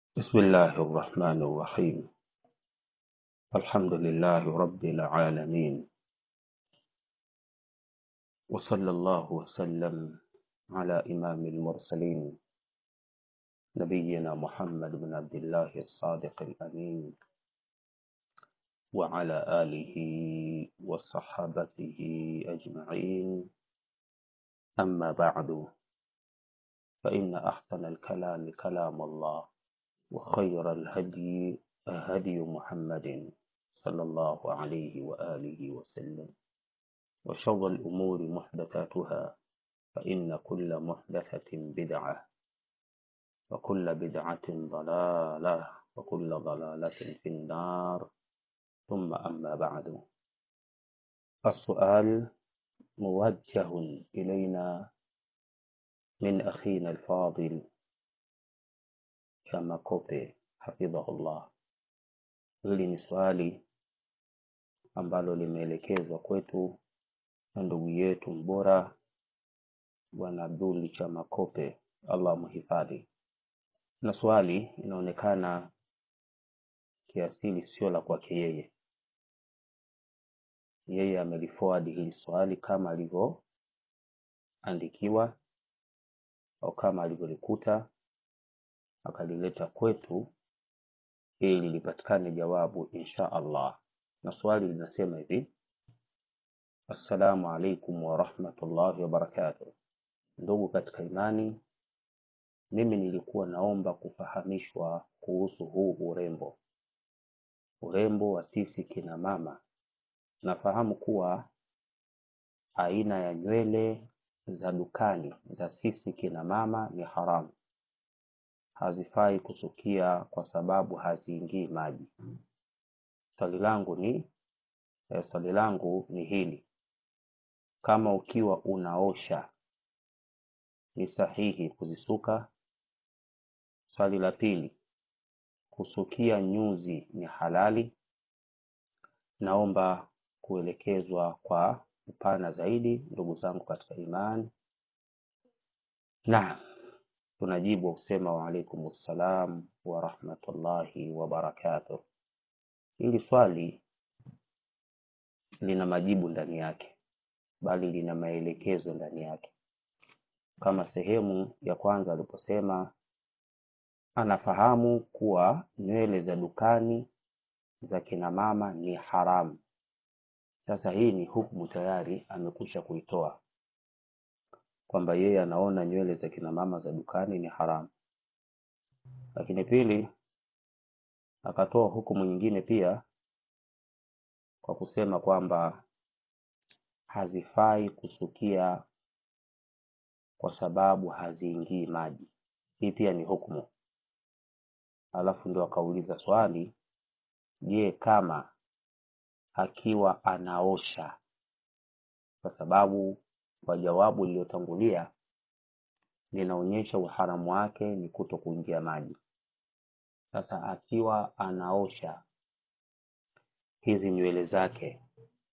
بسم الله الرحمن الرحيم الحمد لله رب العالمين وصلى الله وسلم على إمام المرسلين نبينا محمد بن عبد الله الصادق الأمين وعلى آله وصحابته أجمعين أما بعد فإن أحسن الكلام كلام الله وخير الهدي هدي محمد صلى الله عليه وآله وسلم وشر الأمور محدثاتها فإن كل محدثة بدعة وكل بدعة ضلالة وكل ضلالة في النار ثم أما بعد السؤال موجه إلينا من أخينا الفاضل كما كوبي حفظه الله hili ni swali ambalo limeelekezwa kwetu na ndugu yetu mbora bwana abduli chama kope allah mhifadhi na swali inaonekana kiasili sio la kwake yeye yeye ameliforward hili swali kama alivyoandikiwa au kama alivyolikuta akalileta kwetu ili lipatikane jawabu insha allah na swali linasema hivi assalamu alaikum warahmatullahi wabarakatuh ndugu katika imani mimi nilikuwa naomba kufahamishwa kuhusu huu urembo urembo wa sisi kina mama nafahamu kuwa aina ya nywele za dukani za sisi kina mama ni haramu hazifai kusukia kwa sababu haziingii maji swali langu ni eh, swali langu ni hili kama ukiwa unaosha ni sahihi kuzisuka swali la pili kusukia nyuzi ni halali naomba kuelekezwa kwa upana zaidi ndugu zangu katika imani naam tunajibu kusema waalaikum ssalam warahmatullahi wabarakatuh hili swali lina majibu ndani yake bali lina maelekezo ndani yake kama sehemu ya kwanza aliposema anafahamu kuwa nywele za dukani za kina mama ni haramu sasa hii ni hukumu tayari amekwisha kuitoa kwamba yeye anaona nywele za kina mama za dukani ni haramu lakini pili akatoa hukumu nyingine pia kwa kusema kwamba hazifai kusukia kwa sababu haziingii maji hii pia ni hukumu alafu ndio akauliza swali je kama akiwa anaosha kwa sababu kwa jawabu lililotangulia linaonyesha uharamu wake ni kuto kuingia maji sasa akiwa anaosha hizi nywele zake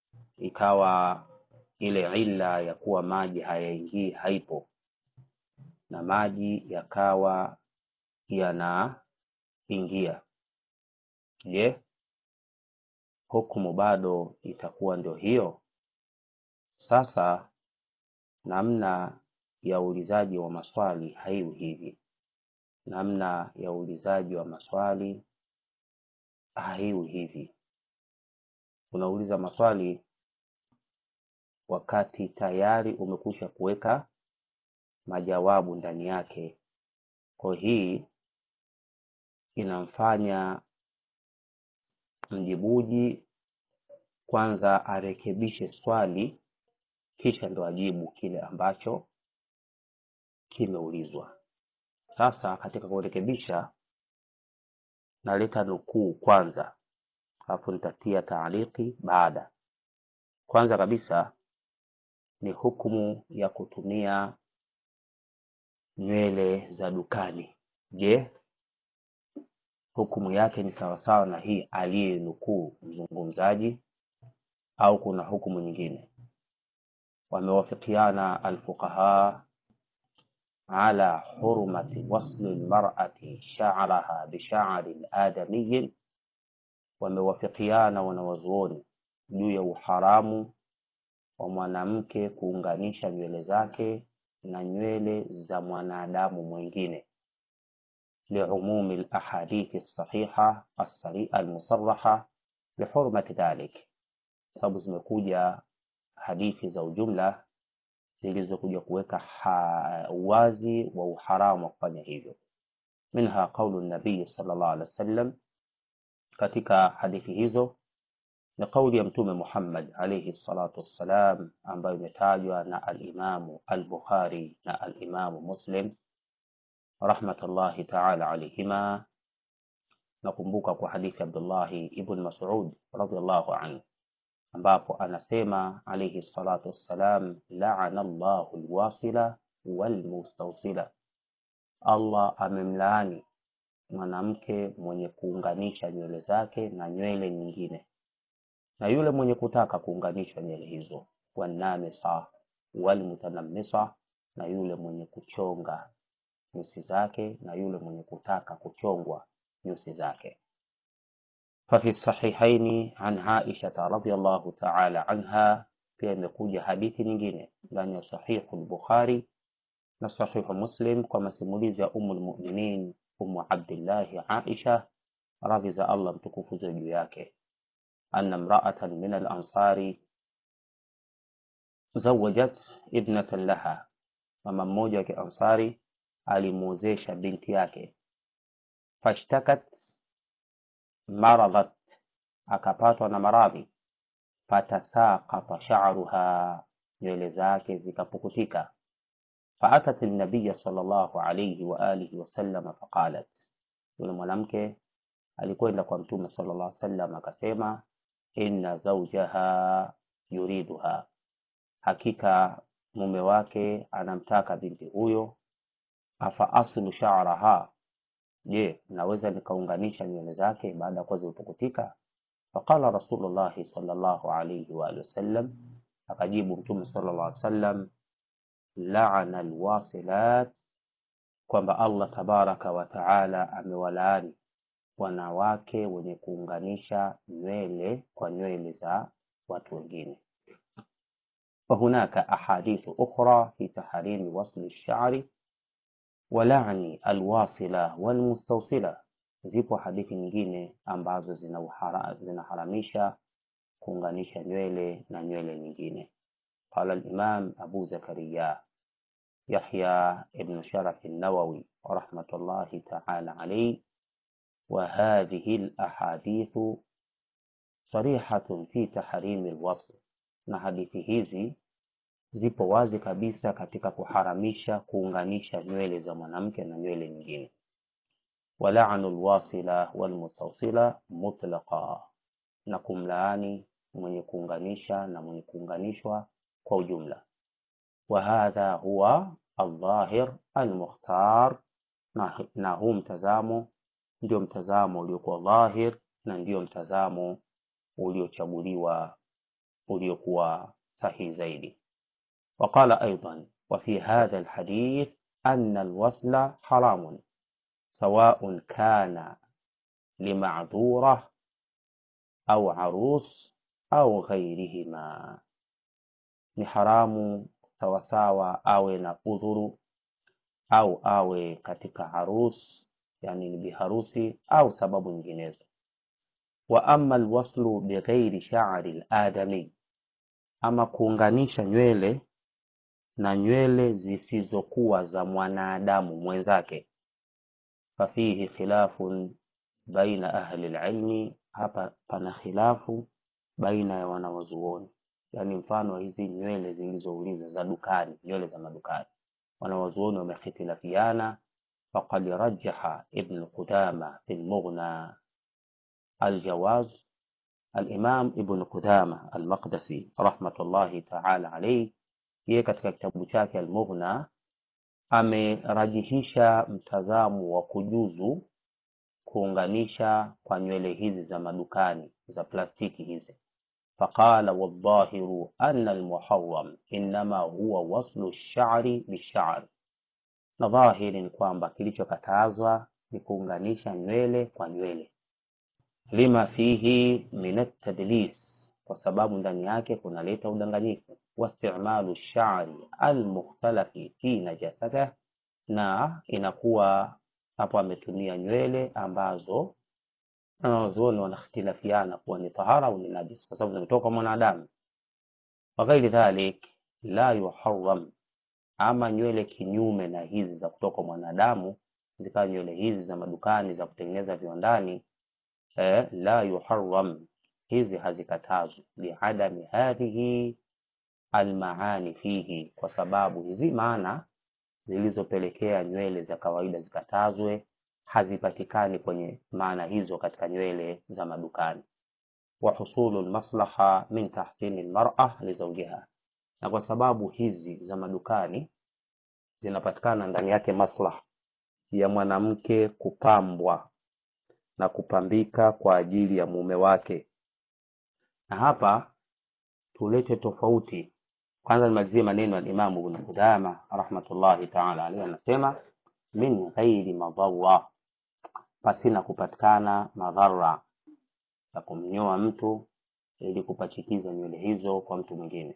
ikawa ile illa ya kuwa maji hayaingii haipo na maji yakawa yanaingia je hukumu bado itakuwa ndio hiyo sasa namna ya uulizaji wa maswali haiwi hivi namna ya uulizaji wa maswali haiwi hivi unauliza maswali wakati tayari umekwisha kuweka majawabu ndani yake kwa hii inamfanya mjibuji kwanza arekebishe swali kisha ndo ajibu kile ambacho kimeulizwa sasa katika kurekebisha naleta nukuu kwanza alafu nitatia taaliki baada kwanza kabisa ni hukumu ya kutumia nywele za dukani je hukumu yake ni sawasawa na hii aliyenukuu mzungumzaji au kuna hukumu nyingine wamewafikiana alfuqaha ala hurmati wasli lmarati sha'raha bisha'rin adamiyin, wamewafikiana wanawazuoni juu ya uharamu wa mwanamke kuunganisha nywele zake na nywele za mwanadamu mwingine liumumi lahadithi sahiha almusaraha bihurmati dhalik, sababu zimekuja hadithi za ujumla zilizokuja kuweka uwazi wa uharamu wa kufanya hivyo. Minha qaulu nabii sallallahu alaihi wasallam, katika hadithi hizo ni kauli ya Mtume Muhammad alayhi salatu wassalam, ambayo imetajwa na alimamu al-Bukhari na alimamu Muslim rahmatullahi taala alayhima. Nakumbuka kwa hadithi Abdullahi ibn Mas'ud radhiyallahu anhu ambapo anasema alayhi salatu wassalam, laana Allahu alwasila walmustawsila, Allah amemlaani mwanamke mwenye kuunganisha nywele zake na nywele nyingine na yule mwenye kutaka kuunganishwa nywele hizo, wanamisa walmutanamisa, na yule mwenye kuchonga nyusi zake na yule mwenye kutaka kuchongwa nyusi zake. Fafi sahihaini an Aisha radhiyallahu ta'ala anha, pia imekuja hadithi nyingine ndani ya sahihu al-Bukhari na sahihu Muslim kwa masimulizi ya Ummul Mu'minin Ummu Abdillahi Aisha, radhi za Allah mtukufu juu yake anna mra'atan min al-ansari zawajat ibnatan laha, mama mmoja wa Kiansari alimuozesha binti yake. Fashtakat maradhat, akapatwa na maradhi. Fatasaqata sha'ruha, nywele zake zikapukutika. Faatat an-nabiy sallallahu alayhi wa alihi wasallam faqalat, yule mwanamke alikwenda kwa Mtume sallallahu alayhi wasallam akasema inna zawjaha yuriduha, hakika mume wake anamtaka binti huyo. Afa aslu sha'raha, je, naweza nikaunganisha nywele zake baada ya kuwa zimepukutika? Faqala Rasulullahi sallallahu alayhi wa alihi wasallam, akajibu Mtume sallallahu alayhi wasallam, laana alwasilat, kwamba Allah tabaraka wa taala amewalaani wanawake wenye kuunganisha nywele kwa nywele za watu wengine. Wahunaka ahadithu ukhra fi tahrimi wasli lshari wa lani alwasila walmustawsila, zipo hadithi nyingine ambazo zinaharamisha kuunganisha nywele na nywele nyingine. Qala al-Imam Abu Zakariya Yahya ibn Sharaf an-Nawawi rahmatullahi ta'ala alayhi وهذه الأحاديث صريحة في تحريم الوصل, na hadithi hizi zipo wazi kabisa katika kuharamisha kuunganisha nywele za mwanamke na nywele nyingine. Walaanu lwasila walmustawsila mutlaqa, na kumlaani mwenye kuunganisha na mwenye kuunganishwa kwa ujumla. Wa hadha huwa aldhahir almukhtar, na huu mtazamo ndio mtazamo uliokuwa dhahir na ndio mtazamo uliochaguliwa uliokuwa sahihi zaidi. Waqala aidan wa fi hadha alhadith anna alwasla haramun sawaun kana limadhura au arus au ghairihima, ni haramu sawasawa awe na udhuru au awe katika harus yani ni biharusi au sababu nyinginezo. Wa amma alwaslu bighairi sha'ri aladami, ama kuunganisha nywele na nywele zisizokuwa za mwanadamu mwenzake, fafihi khilafun baina ahli alilmi, hapa pana khilafu baina ya wanawazuoni. Yani mfano hizi nywele zilizoulizwa za dukani, nywele za madukani, wanawazuoni wamekhitilafiana فقد رجح ابن قدامة في المغنى الجواز الإمام ابن قدامة المقدسي رحمة الله تعالى عليه yeye katika kitabu chake Almughna amerajihisha mtazamo wa kujuzu kuunganisha kwa nywele hizi za madukani za plastiki hizi. Faqala wadhahiru anna almuharram innama huwa waslu lshari bishari na dhahiri ni kwamba kilichokatazwa ni kuunganisha nywele kwa nywele, lima fihi min at-tadlis, kwa sababu ndani yake kunaleta udanganyifu, wastimalu shari almukhtalafi fi najasatihi, na inakuwa hapo ametumia nywele ambazo wanazuoni wanakhtilafiana kuwa ni tahara au ni najis, kwa sababu zimetoka kwa mwanadamu. Wa ghairi dhalik la yuharram, ama nywele kinyume na hizi za kutoka kwa mwanadamu, zikawa nywele hizi za madukani za kutengeneza viwandani, eh, la yuharram, hizi hazikatazwi, liadami hadhihi almaani fihi, kwa sababu hizi maana zilizopelekea nywele za kawaida zikatazwe hazipatikani kwenye maana hizo katika nywele za madukani. wa husulu lmaslaha min tahsini lmara lizaujiha, na kwa sababu hizi za madukani zinapatikana ndani yake maslaha ya mwanamke kupambwa na kupambika kwa ajili ya mume wake. Na hapa tulete tofauti kwanza, nimalizie maneno ya Imamu Ibn Qudama rahmatullahi taala alaihi, anasema min ghairi madhara, pasina kupatikana madhara ya kumnyoa mtu ili kupachikiza nywele hizo kwa mtu mwingine.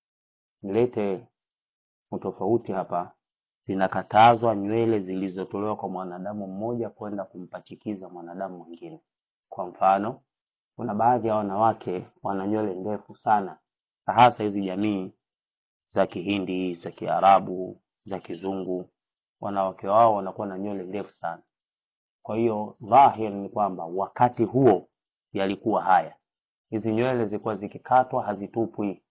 Nilete utofauti hapa, zinakatazwa nywele zilizotolewa kwa mwanadamu mmoja kwenda kumpachikiza mwanadamu mwingine. Kwa mfano, kuna baadhi ya wanawake wana nywele ndefu sana, hasa hizi jamii za Kihindi, za Kiarabu, za Kizungu, wanawake wao wanakuwa na nywele ndefu sana. Kwa hiyo dhahir ni kwamba wakati huo yalikuwa haya, hizi nywele zilikuwa zikikatwa hazitupwi,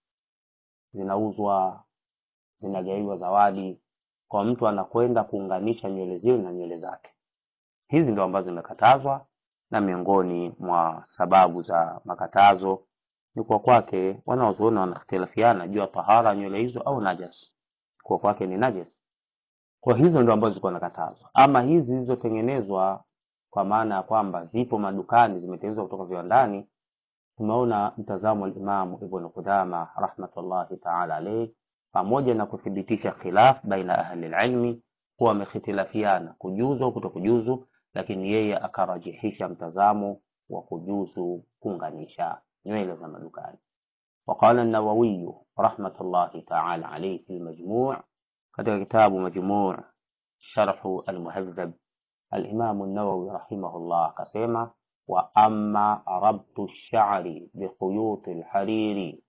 zinauzwa, zinagaiwa zawadi kwa mtu anakwenda kuunganisha nywele zile na nywele zake. Hizi ndio ambazo zimekatazwa, na miongoni mwa sababu za makatazo ni kwa kwake, wanaozuoni wanakhtilafiana juu ya tahara nywele hizo au najas, kwa kwake ni najas. Kwa hizo ndio ambazo zilikuwa nakatazwa. Ama hizi zilizotengenezwa kwa maana ya kwamba zipo madukani, zimetengenezwa kutoka viwandani, tumeona mtazamo wa Imamu Ibn Qudama rahmatullahi taala alayhi, pamoja na kuthibitisha khilaf baina ahli ilmi kuwa wamekhtilafiana kujuzu au kutokujuzu, lakini yeye akarajihisha mtazamo wa kujuzu kuunganisha nywele za madukani. Waqala an-Nawawi rahmatullahi taala alayhi fi al-Majmu' katika kitabu Majmu' sharhu al-Muhadhab Al-Imam an-Nawawi rahimahullah akasema wa amma rabtu ash-sha'ri bi khuyut al-hariri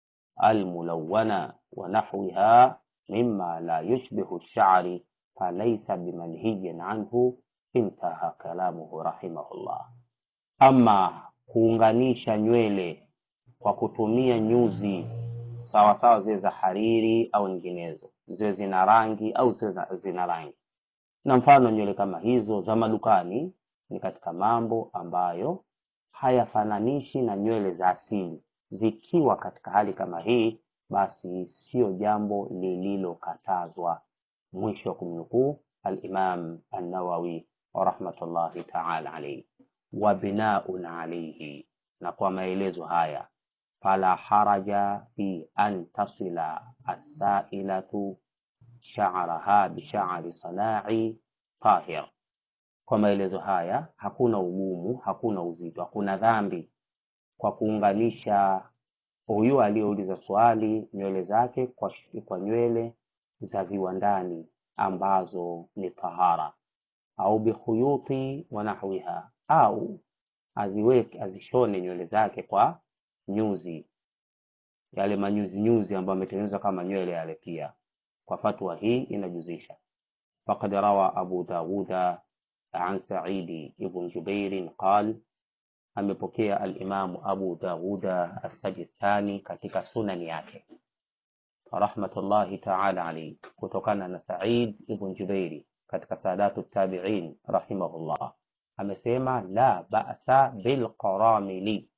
al-mulawwana wa nahwiha mimma la yushbihu ash-sha'ri falaysa bimanhiyin anhu intaha kalamuhu rahimahullah. Ama kuunganisha nywele kwa kutumia nyuzi sawasawa zile za hariri au nyinginezo, ziwe zina rangi au ziwe zina rangi na mfano nywele kama hizo za madukani ni katika mambo ambayo hayafananishi na nywele za asili. Zikiwa katika hali kama hii, basi sio jambo lililokatazwa. Mwisho wa kumnukuu Al-Imam An-Nawawi rahmatullahi taala alayhi. Wa binaun alayhi, na kwa maelezo haya, fala haraja fi an tasila as-sailatu sha'raha bi sha'ri sana'i tahir. Kwa maelezo haya, hakuna ugumu, hakuna uzito, hakuna dhambi kwa kuunganisha huyu aliyeuliza swali nywele zake kwa, kwa nywele za viwandani ambazo ni tahara, au bikhuyuti wa nahwiha, au aziweke azishone nywele zake kwa nyuzi, yale manyuzi nyuzi ambayo ametengenezwa kama nywele yale pia kwa fatwa hii inajuzisha. Faqad rawa Abu Dawuda an Saidi ibn Jubairin qal, amepokea alimamu Abu Dawuda As-Sajistani katika sunani yake rahmatullahi taala alayhi, kutokana na Said ibn Jubairi katika Sadatu Tabiin rahimahullah, amesema la ba'sa bil qaramili,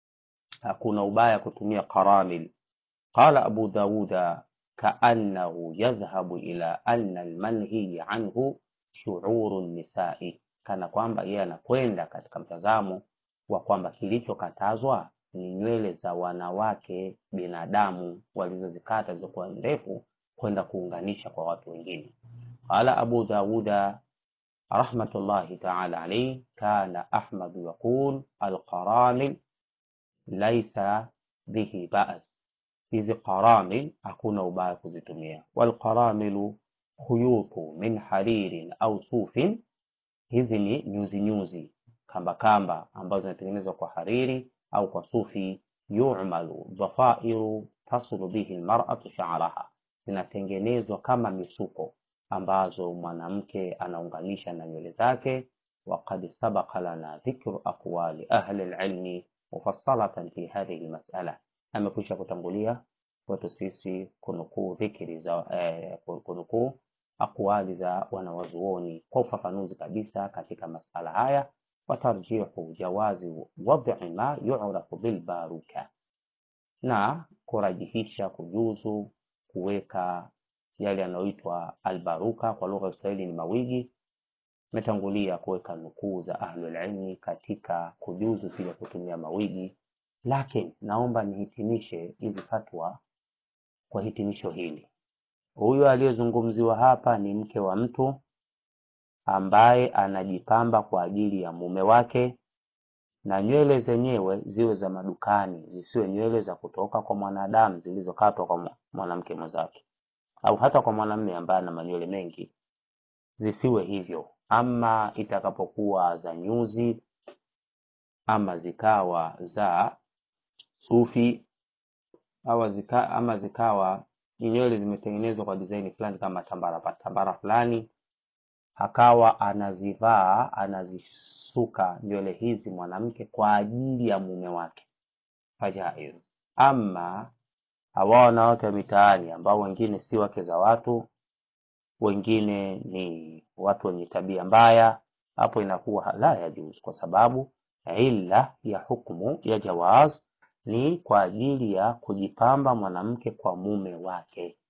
hakuna ubaya kutumia qaramil. Qala Abu Dawuda kaannahu yadhhabu ila anna almanhiy anhu shuuru nisai, kana kwamba yeye anakwenda katika mtazamo wa kwamba kilichokatazwa ni nywele za wanawake binadamu walizozikata zilizokuwa ndefu kwenda kuunganisha kwa watu wengine. قال أبو داود رحمة الله تعالى عليه كان أحمد يقول القرامل ليس به بأس hizi qaramil hakuna ubaya kuzitumia walqaramilu khuyutu min haririn au sufin hizi ni nyuzi nyuzi kamba kamba ambazo zinatengenezwa kwa hariri au kwa sufi yumalu dhafairu tasulu bihi lmaratu sha'raha zinatengenezwa kama misuko ambazo mwanamke anaunganisha na nywele zake وقد سبق لنا ذكر أقوال أهل العلم مفصلة في هذه المسألة amekwisha kutangulia kwetu sisi kunukuu dhikri za eh, kunukuu akwali za wanawazuoni kwa ufafanuzi kabisa katika masala haya watarjihu jawazi wad'i ma yu'rafu bilbaruka na kurajihisha kujuzu kuweka yale yanayoitwa albaruka kwa lugha ya Kiswahili ni mawigi imetangulia kuweka nukuu za ahlul ilmi katika kujuzu pia kutumia mawigi lakini naomba nihitimishe hizi fatwa kwa hitimisho hili. Huyu aliyezungumziwa hapa ni mke wa mtu ambaye anajipamba kwa ajili ya mume wake, na nywele zenyewe ziwe za madukani, zisiwe nywele za kutoka kwa mwanadamu zilizokatwa kwa mwanamke mwenzake, au hata kwa mwanamume ambaye ana manywele mengi, zisiwe hivyo. Ama itakapokuwa za nyuzi ama zikawa za sufi au zika, ama zikawa ni nywele zimetengenezwa kwa design fulani kama tambara tambara fulani, akawa anazivaa anazisuka nywele hizi mwanamke kwa ajili ya mume wake, fajaiz. Ama hawa wanawake wa mitaani ambao wengine si wake za watu, wengine ni watu wenye tabia mbaya, hapo inakuwa la yajuzu, kwa sababu illa ya hukmu ya jawaz ni kwa ajili ya kujipamba mwanamke kwa mume wake.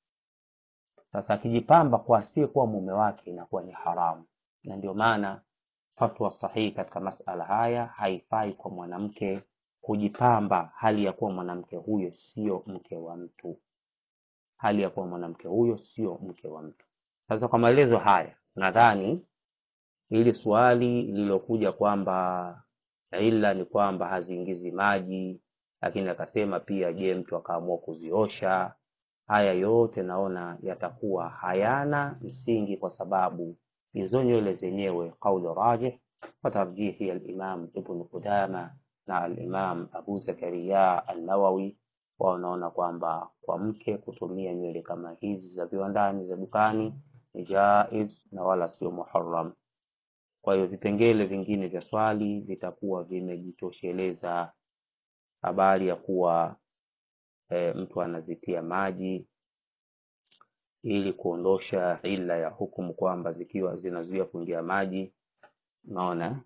Sasa akijipamba kwa asiyekuwa mume wake inakuwa ni haramu, na ndio maana fatwa sahihi katika masala haya haifai kwa mwanamke kujipamba hali ya kuwa mwanamke huyo sio mke wa mtu, hali ya kuwa mwanamke huyo sio mke wa mtu. Sasa kwa maelezo haya, nadhani hili swali lililokuja kwamba ila ni kwamba haziingizi maji lakini akasema pia, je, mtu akaamua kuziosha? Haya yote naona yatakuwa hayana msingi, kwa sababu hizo nywele zenyewe, qaulu rajih wa tarjihi al-Imam Ibn Qudama na al-Imam Abu Zakaria an-Nawawi, wanaona kwamba kwa mke kutumia nywele kama hizi za viwandani za dukani ni jaiz na wala sio muharram. Kwa hiyo vipengele vingine vya swali vitakuwa vimejitosheleza habari ya kuwa e, mtu anazitia maji ili kuondosha ila ya hukumu kwamba zikiwa zinazuia kuingia maji, unaona.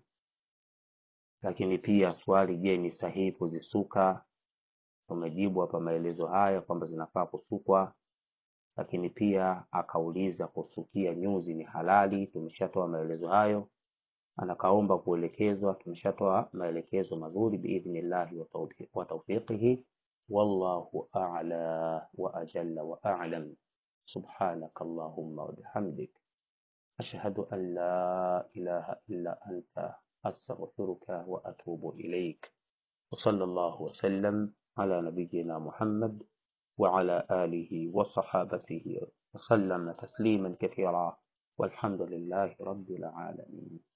Lakini pia swali, je, ni sahihi kuzisuka? Umejibu hapa maelezo haya kwamba zinafaa kusukwa, lakini pia akauliza kusukia nyuzi ni halali. Tumeshatoa maelezo hayo anakaomba kuelekezwa. Tumeshatoa maelekezo mazuri biidhnillahi wa tawfiqihi. Wallahu a'la wa ajalla wa a'lam. Subhanaka Allahumma wa bihamdik ashhadu an la ilaha illa anta astaghfiruka wa atubu ilaik. Wa sallallahu wa sallam ala nabiyyina Muhammad wa ala alihi wa sahabatihi wa sallama tasliman kathira walhamdulillahi rabbil alamin.